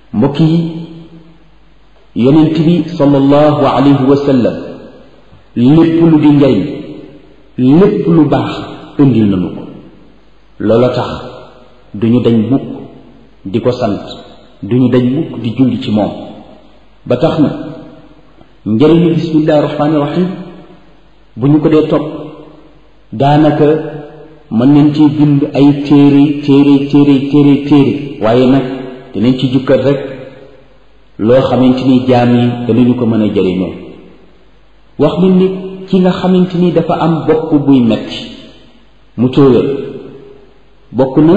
mbokk yi yonent bi sallallahu alayhi wa sallam lépp lu di njariñ lépp lu baax indil nañu ko loola tax duñu dañ mukk di ko sant duñu dañ mukk di julli ci moom ba tax na njëriñu bismillahi rahmaani rahim bu ñu ko dee topp daanaka mën nañ ci bind ay téere téere téere téere téere waaye nag dinañ ci jukkat rek loo xamante ni jaam yi danañu ko mën a jëriñoo wax nañ ni ki nga xamante ni dafa am bopp buy metti mu tóoyal bokk na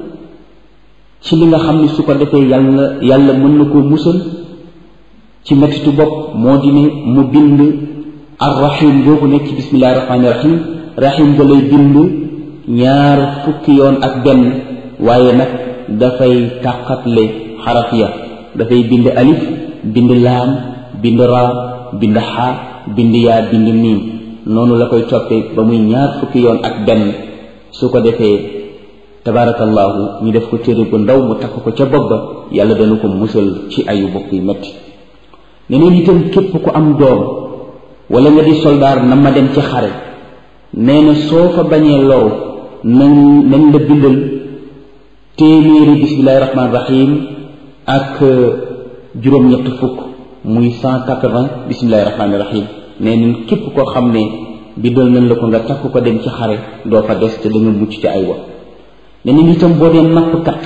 ci li nga xam ni su ko defee yàlla yàlla mën na koo musal ci mettitu bopp moo di ne mu bind arrahim boobu nekk ci bismillahi rahmaani rahim rahim ga lay bind ñaar fukki yoon ak benn waaye nag dafay tàqatle xaraf ya dafay bind alif bind laam bind raa bind xaa bind yaa bind miim noonu la koy toppee ba muy ñaar fukki yoon ak benn su ko defee tabaarakallaahu ñu def ko téere bu ndaw mu takk ko ca bopp ba yàlla dana ko musal ci ayu bopp yu metti neneen itam képp ku am doom wala nga di soldaar na ma dem ci xare nee na soo fa bañee loru nañ nañ la bindal téeméeri bismillahi rahmaani rahim ak juróom-ñett fukk muy cent quatre-vingts bismillahi rahmaani rahim nee nañ képp koo xam ne bindal nañ la ko nga takk ko dem ci xare doo fa des te da nga mucc ci ay wa nee nañ itam boo dee nappkat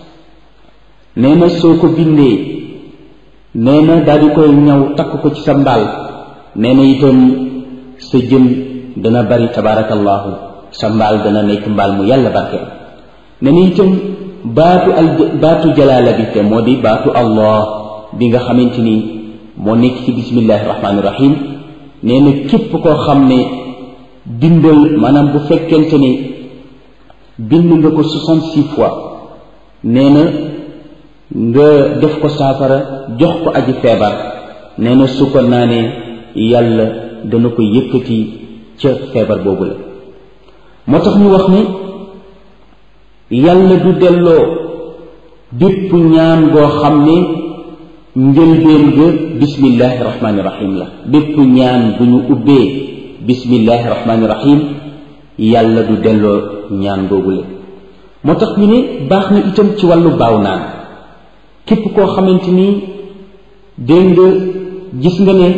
nee na soo ko bindee nee na daal di koy ñaw takk ko ci sa mbaal nee na itam sa jën dana bari tabaarakallaahu sa mbaal dana nekk mbaal mu yàlla barkeel nee na itam baatu al baatu jalaala bi te moo di baatu allah bi nga xamante ni moo nekk ci bismillahi rahmaani rahim nee na képp koo xam ne bindal maanaam bu fekkente ni bind nga ko soixante-six fois nee na nga def ko saafara jox ko aji feebar nee na su ko naanee yàlla dana ko yëkkati ca feebar boobu la moo tax ñu wax ni yàlla du delloo bépp ñaan goo xam ne njëlbeen ga bismillahi rahmaani rahim la bépp ñaan bu ñu ubbee bismillahi rahmaani rahim yàlla du delloo ñaan googu la moo tax ñu ne baax na itam ci wàllu baaw naan képp koo xamante ni dégg nga gis nga ne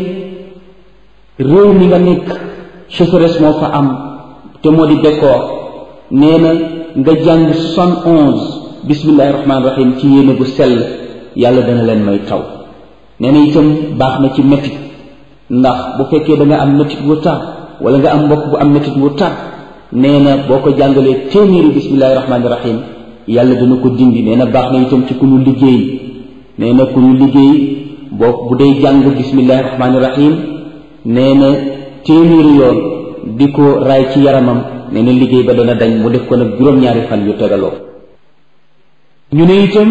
réew mi nga nekk sécheresse moo fa am te moo di bekkoor nee na nga jàng soixante onze bismillahi rahmaani rahim ci yéene bu sell yàlla dana leen may taw nee na itam baax na ci métit ndax bu fekkee da nga am métit wu tar wala nga am mbokk bu am métit wu tar nee na boo ko jàngalee téeméeri bismillahi rahmaani rahim yàlla dana ko dindi nee na baax na itam ci ku ñu liggéey nee na ku ñu liggéey boo bu dee jàng bismillahi rahmaani rahim nee na téeméeri yoon di ko raay ci yaramam nee na liggéey ba dana dañ mu def ko nag juróom-ñaari fan yu tegaloo ñu ne itam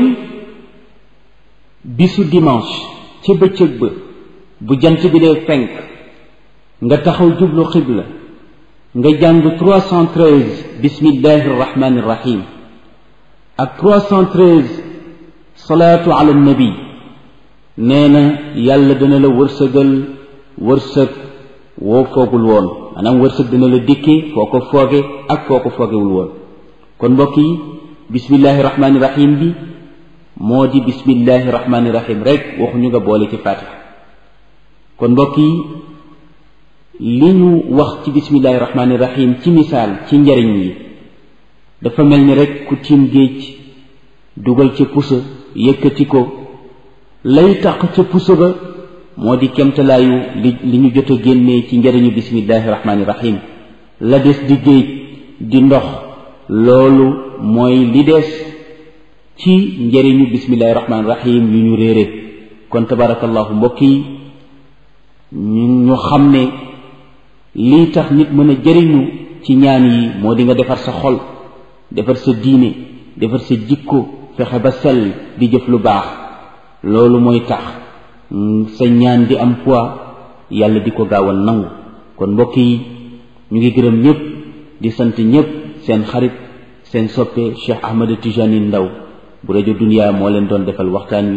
bisu dimanche ci bëccëg ba bu jant bi dee fenk nga taxaw jublu xibla nga jàng 313 bismillahi rahmani rahim ak 313 salaatu ala nabi nee na yàlla dana la wërsëgal wërsëg woo foogul woon maanaam wërsëg dina la dikkee foo ko fooge ak foo ko foogewul woon kon mbokk yi bismillahi rahmani rahim bi moo di bismillahi rahmani rahim rek waxuñu nga boole ci fatiha kon mbokk yi li ñu wax ci bismillahi rahmani rahim ci misaal ci njariñ yi dafa mel ni rek ku tiim géej dugal ca pusa yëkkati ko lay tax ca pusa ba moo di kemtalaayu li li ñu jot a génnee ci njariñu bismillahi rahmani rahim la des di géej di ndox loolu mooy li des ci njariñu bismillahi rahmani rahim yu ñu réere kon tabarakallahu mbokk yi ñu ñu xam ne lii tax nit mën a jëriñu ci ñaan yi moo di nga defar sa xol defar sa diine defar sa jikko fexe ba sell di jëf lu baax loolu mooy tax sa ñaan di am poids yàlla di ko gaaw a nangu kon mbokk yi ñu ngi gërëm ñëpp di sant ñëpp seen xarit seen soppe Cheikh Ahmed Tijani Ndaw bu rajo Dunia moo leen doon defal waxtaan wi